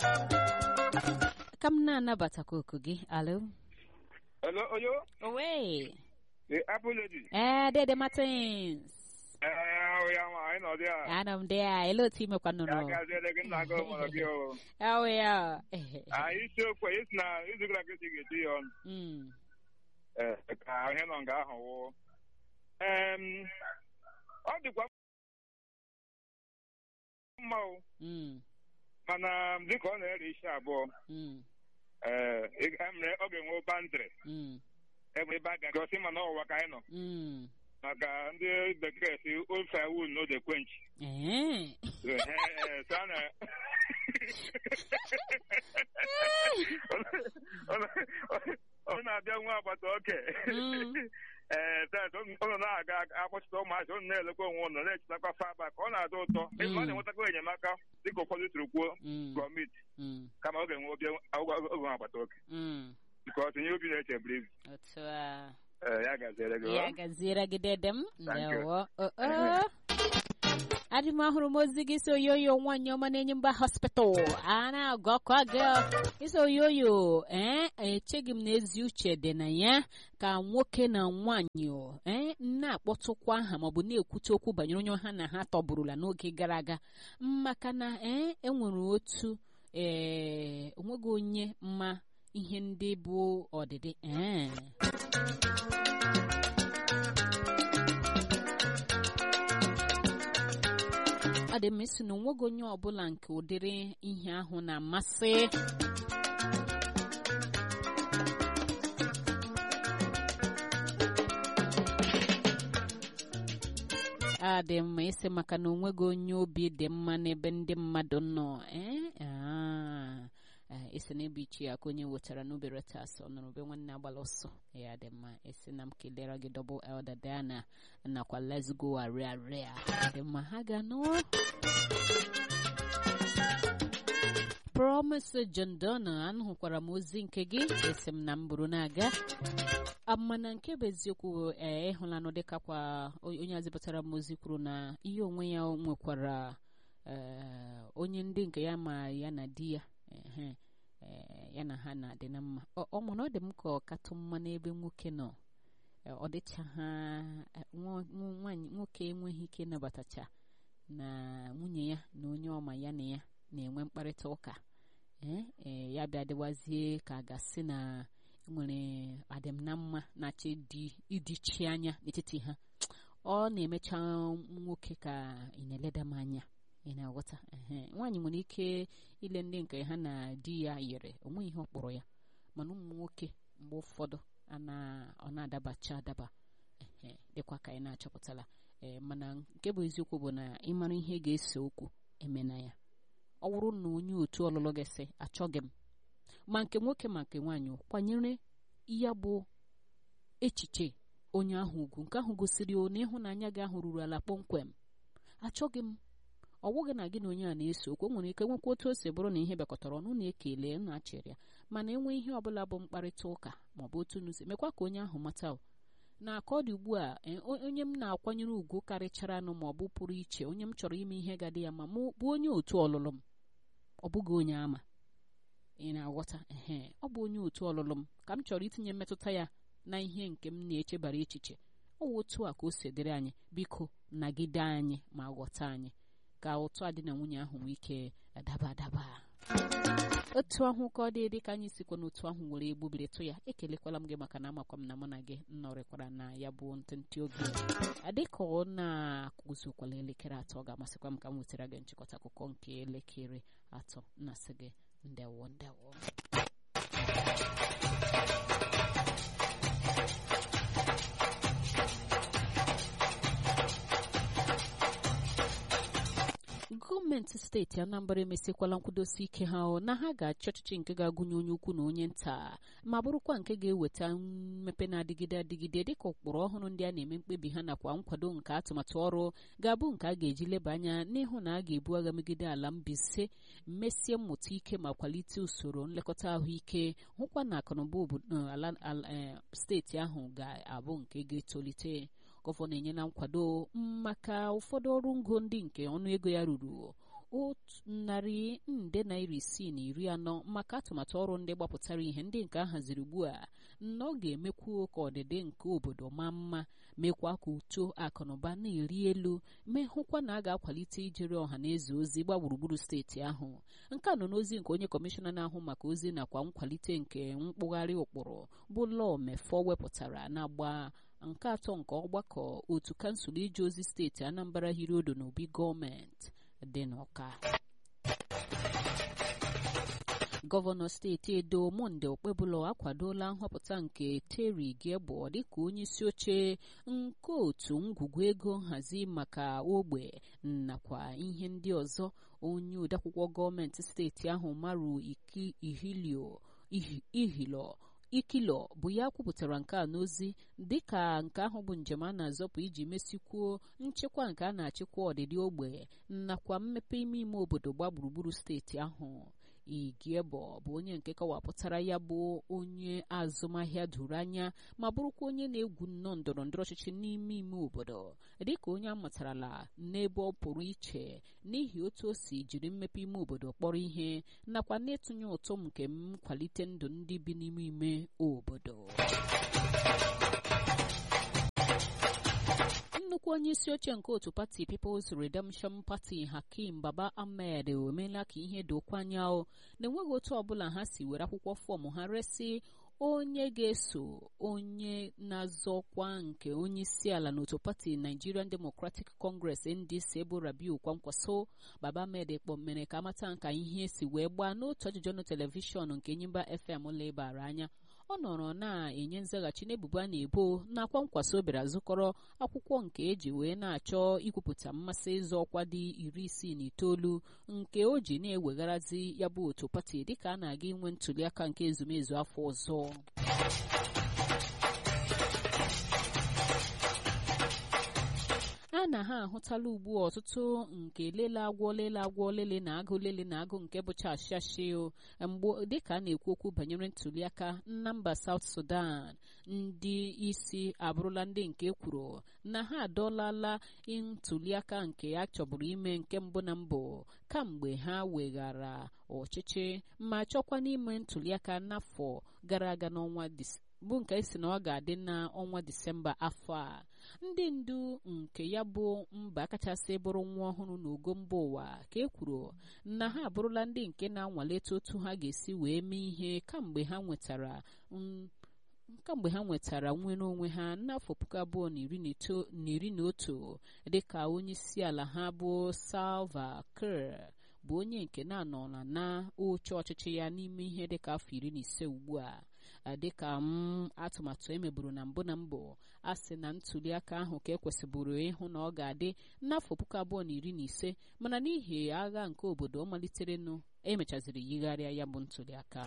ka m na-anabatakwa oku gị alo Hello, Oyo, owe the Apple lady. ee dede martins Eh, ya ma, anyị nọ dị a. ana m dị a ele otu imekwa Ya nnụnụ gaziere gị nna gị mụrụ gị o. awe ya Anyị isiokwu anyị si na izu gara aga esi ga-eti ya ọnụ. Mm, Eh, ka ihe nọ nga ahụ wụ. Em, ọ dịkwa mma o, mm, mana dịka ọ na-ere isi abụọ, mm, eh, ị- emere ọ ga-enwe bandịrị mm, ebe ebe a ga-agosi mana ọwụwa ka anyị nọ mm. maka ndị bekee si old firewood no dey quench. Ee. Eh, eh, so a na- ọ na-abịa nwa agbata oke Mm. ee tet ụnụ na-aga akpọchite ụmụazị ụnụ na-elekwa onwe ụnụ na-echetakwa faba ka ọ na-adị ụtọ ị ma ọ na-enwetakwa enyemaka dịka ụfọdụ tiri kwuo Mm, gọọmenti mm, kama ọ ga-enwe obi oge nwa agbata oke mm. nke ọtụ ihe obi na-eche buru ibu otu a ee ya gaziere gị ya ọ? gaziere gị dede m Thank you. ndewo O- o. adị m ahụrụ m ozi gị so oyoyo nwaanyị ọma na-enye mba hospital a na-agụ ọkụ aga iso oyoyo ee echeghị m na ezi uche dị na ya ka nwoke na nwaanyị o, ee na-akpọtụkwa aha maọbụ na-ekwute okwu banyere onye ha na ha tọburula n'oge gara aga maka na ee enwere otu ee onweghị onye mma ihe ndị bụ ọdịdị ee ọ dị m isi na onweghị onye ọbụla nke ụdịrị ihe ahụ na-amasị a dị mma isi maka na onweghị onye obi dị mma n'ebe ndị mmadụ nọ ee Ah. Eh, isi na ebe ichi ya ka onye wetara n'obere taa sọ nụrụ be nwanne agbala ọsọ ya dị mma isi na m kelere gị double elder Diana nakwa let's go arịarịa dị mma ha ga nọ promise John Donna anụhụkwara m ozi nke gị esi m na m bụrụ na-aga mana nke bụ eziokwu ee ịhụlanụ dịka kwa onye azipụtara m ozi kwuru na ihe onwe ya nwekwara ee, onye ndị nke ya ma ya na di ya ehe, ee, ya na ha na-adị na mma ọ ọ mana ọ dị m ka ọ katụ mma n'ebe nwoke nọ Ee, ọ dịcha ha eh, nwa- nwa- nwaanyị nwoke enweghị ike ịnabatacha na nwunye ya na onye ọma ya na ya na-enwe mkparịta ụka ee ee, ya bịa dịwazie ka a ga-asị na nwere adịm na mma na-achọ ịdị ịdịchi anya n'etiti ha ọ na-emecha nwoke ka ị na-eleda m anya ị na-aghọta ehe nwaanyị nwere ike ile ndị nke ha na di ya yiri onwe ihe ọ kpọrọ ya mana ụmụ nwoke mgbe ụfọdụ a na- ọ na-adabacha adaba ehe dịkwa ka anyị na-achọpụtala ee mana nke bụ eziokwu bụ na ịmara ihe ga-ese okwu emena ya ọ bụrụ na onye otu ọlụlụ gị sị achọghị m ma nke nwoke ma nke nwaanyị o, kwanyere ya bụ echiche onye ahụ ugwu nke ahụ gosiri o na ịhụnanya gị ahụ ruru ala kpọmkwem achọghị m ọ bụghị na gị na onye a na-ese okwu o nwere ike nwekwa otu o si bụrụ na ihe bịakọtara ọnụ na-ekele na achịrị ya mana enwe ihe ọbụla bụ mkparịta ụka maọbụ otu n'uzi mekwa ka onye ahụ mata o na ka ọ dị ugbu a e, o- onye m na-akwanyere ugwu karịchara nụ maọbụ pụrụ iche onye m chọrọ ime ihe ga-adị ya ma mụ bụ onye otu ọlụlụ m ọ bụghị onye ama ị na-aghọta ehe ọ bụ onye otu ọlụlụ m ka m chọrọ itinye mmetụta ya na ihe nke m na-echebara echiche ọ wụ otu a ka o si dịrị anyị biko nagide anyị ma ghọta anyị ka ụtụ adị na nwunye ahụ nwee ike adaba adaba otu ahụ ka ọ dị dị ka anyị sikwa n'otu ahụ were egbubiritụ ya ekelekwala m gị maka na amakwa m na mụ na gị nọrịkwara na ya bụ ntịntị oge dịka ọ na-akụzikwala elekere atọ ọ ga-amasịkwa m ka m wetara gị nchịkọta akụkọ nke elekere atọ na-asị gị ndewo ndewo gọọmenti steeti anambra emesikwala nkwudosi ike ha o na ha ga-achị ọchịchị nke ga-agụnye onye ukwu na onye nta ma bụrụkwa nke ga-eweta mmepe na-adịgide adịgide dịka ụkpụrụ ọhụrụ ndị a na-eme mkpebi ha nakwa nkwado nke atụmatụ ọrụ ga-abụ nke a ga-eji leba anya n'ịhụ na a ga-ebu agha megide ala Mbaise mmesie mmụta ike ma kwalite usoro nlekọta ahụike hụkwa na akụnụba obodo ala ala- eh, steeti ahụ ga-abụ nke ga-etolite gọvanọ enyela nkwado maka ụfọdụ ọrụ ngo ndị nke ọnụego ya ruru otu narị nde naira isii na iri anọ maka atụmatụ ọrụ ndị gbapụtara ihe ndị nke a haziri ugbu a na ọ ga-emekwu ka ọdịdị nke obodo maa mma mekwa ka uto akụnụba na-eri elu mee hụkwa na a ga-akwalite ijere ọha na eze ozi gba gburugburu steeti ahụ nke a nọ n'ozi nke onye kọmishọna na-ahụ maka ozi nakwa nkwalite nke mkpụgharị ụkpụrụ bụ lọọ mefọ wepụtara n'agba nke atọ nke ọgbakọ otu kansụl ije ozi steeti anambra hiri odo n'obi gọọmenti dị n'ọka gọvanọ steeti edo monde okpebụlọ akwadola nhọpụta nke teri giebo dịka onye isi oche nke otu ngwugwu ego nhazi maka ogbe nakwa ihe ndị ọzọ onye odeakwụkwọ gọọmenti steeti ahụ maru ihilio ihilo ikilo bụ ya kwupụtara nke a n'ozi dịka nke ahụ bụ njem a na-azọpụ iji mesikwuo nchekwa nke a na-achịkwa ọdịdị ogbe nakwa mmepe ime ime obodo gba gburugburu steeti ahụ igiebo bụ onye nke kọwapụtara ya bụ onye azụmahịa doro anya ma bụrụkwa onye na-egwu nnọọ ndọrọ ndọrọ ọchịchị n'ime ime obodo dịka onye amatarala n'ebe ọ pụrụ iche n'ihi otu o si jiri mmepe ime obodo kpọrọ ihe nakwa n'ịtụnye ụtụ nke nkwalite ndụ ndị bi n'ime ime obodo nnukwu onye isi oche nke otu pati People's Redemption Party Hakim Baba Ahmed emeela ka ihe dokwa anya o na-enweghị otu ọbụla ha si were akwụkwọ fọm ha resi onye ga-eso onye na-azọ ọkwa nke onye isi ala n'otu pati Nigerian Democratic Congress NDC bụ Rabiu Kwankwaso Baba Ahmed kpọmere ka amata nka ihe si wee gbaa n'otu ajụjụ ọnụ telivishọn nke Enyimba FM lebara anya ọ nọrọ na-enye nzaghachi n'ebubo a na-ebo nakwa nkwaso bịara zụkọrọ akwụkwọ nke eji wee na-achọ ikwupụta mmasị ịzọ ọkwa dị iri isii na itoolu nke o ji na-ewegharazi ya bụ otu pati dịka a na-aga inwe ntụliaka nke ezumezu afọ ọzọ a na ha ahụtala ugbu ọtụtụ nke lele agwọ lele agwọ lele na agụ lele na agụ nke bụcha ashashi mgbe dịka a na-ekwu okwu banyere ntụliaka na mba South Sudan ndị isi abụrụla ndị nke kwuru na ha adọlala ntụliaka nke a chọburu ime nke mbụ na mbụ kamgbe ha weghara ọchịchị ma chọkwa n'ime ntụliaka n'afọ gara aga n'ọnwa bụ nke si na ọ ga-adị n'ọnwa Disemba afọ a ndị ndu nke ya bụ mba kachasị bụrụ nwa ọhụrụ n'ogo mba ụwa ka e kwuru na ha abụrụla ndị nke na-anwalite otu ha ga-esi wee mee ihe kamgbe ha nwetara kamgbe ha nwetara nnwere onwe ha n'afọ puku abụọ na iri na otu dịka onye isi ala ha bụ Salva Kiir bụ onye nke na-anọla na oche ọchịchị ya n'ime ihe dịka afọ iri na ise ugbu a dịka m atụmatụ emeburu na mbụ na mbụ a sị na ntụliaka ahụ ka ekwesịbụrụ ịhụ na ọ ga-adị n'afọ puku abụọ na iri na ise mana n'ihi agha nke obodo ọ maliterenụ emechaziri yigharịa ya bụ ntụliaka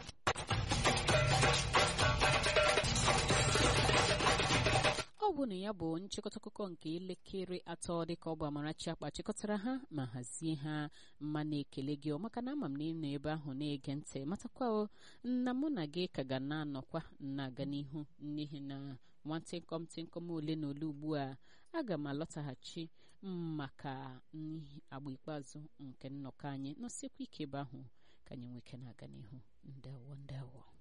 ọ bụ na ya bụ nchịkọta akụkọ nke elekere atọ dịka ọ bụ Amarachi akpa chịkọtara ha ma hazie ha mma na-ekele gị maka na ama m na ị nọ ebe ahụ na-ege ntị matakwa na mụ na gị ka ga na-anọkwa na-aga n'ihu n'ihi na nwantịnkọm tịnkọm ole na ole ugbu a aga m alọtaghachi maka agba ikpeazụ nke nnọkọ anyị nọsikwa ike ebe ahụ ka anyị nweke na-aga n'ihu ndewo ndewo